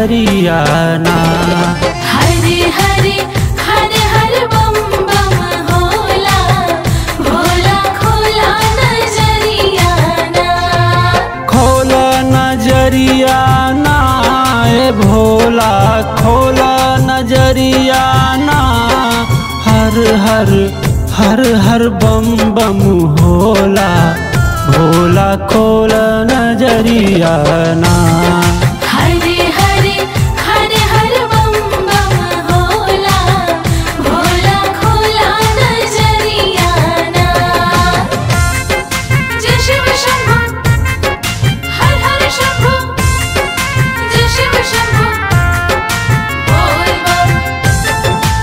नजरिया ना हरे हरे हरे हर बम बम होला भोला खोला नजरिया ना खोल नजरिया ना ए भोला खोल नजरिया ना हर हर हर हर बम बम होला भोला खोल नजरिया ना हरे हरे हरे हर बम बम होला भोला खोला नजरिया ना जय शिव शंभो हर हर शंभो जय शिव शंभो बोल बम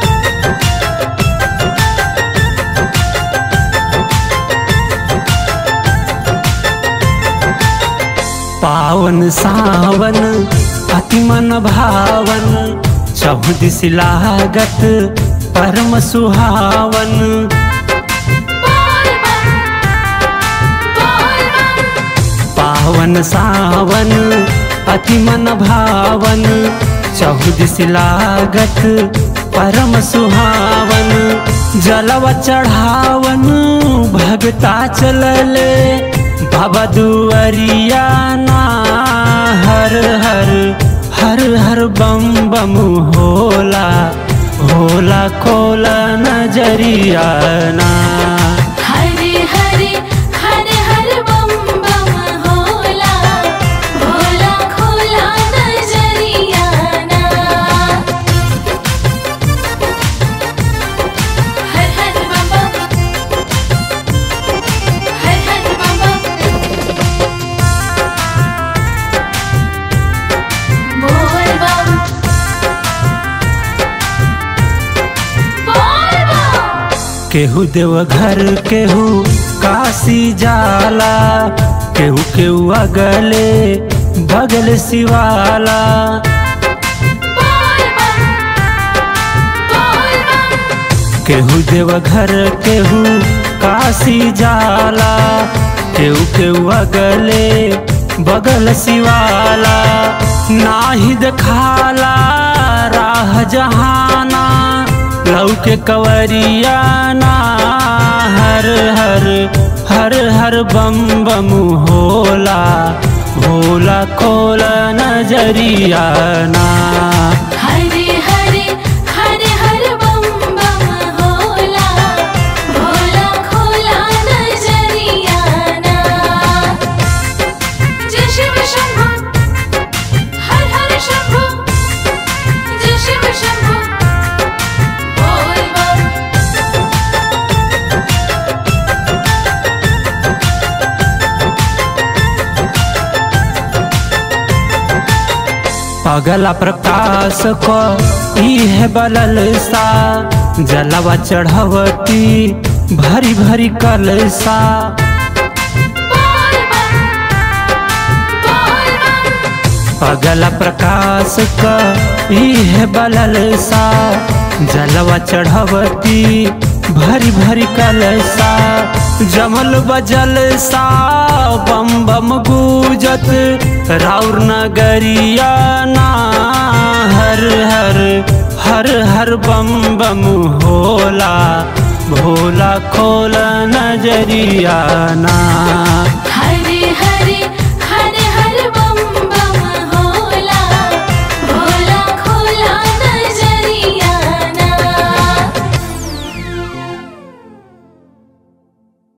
पावन सावन अति मन भावन चौदिस लागत परम सुहावन बोल बम बोल बम पावन सावन अति मन भावन चौदिस लागत परम सुहावन जलवा चढ़ावन भगता चलले बाबा दुअरिया ना हर हर हर हर बम बम होला होला खोला नजरिया ना हरे हरे हरे हर बम बम होला भोला खोला नजरिया ना हर हर बम बम हर हर बम बम बोल बम बोल बम केहू देवघर केहू काशी जाला केहू केहू अगले बगल शिवाला बोल बम बोल बम केहू देवघर केहू काशी जाला केहू केहू अगले बगल शिवाला नाही देखाला राह जहाना लौके कवरिया ना हर हर हर हर बम बम होला भोला खोला नजरिया ना हरे हरे हरे हर बम बम होला भोला खोला नजरिया ना जय शिव शंभो हर हर शंभो जय शिव शंभो बोल बम पगला प्रकाश को इह बलल सा जलवा चढ़वती भरी भरी कलसा बोल बम बोल बम पगला प्रकाश को इह बलल सा जलवा चढ़वती भरी भरी कलसा जमल बजल सा बम बम गूजत राउर नगरिया ना हर हर हर हर बम बम होला भोला खोला नजरिया ना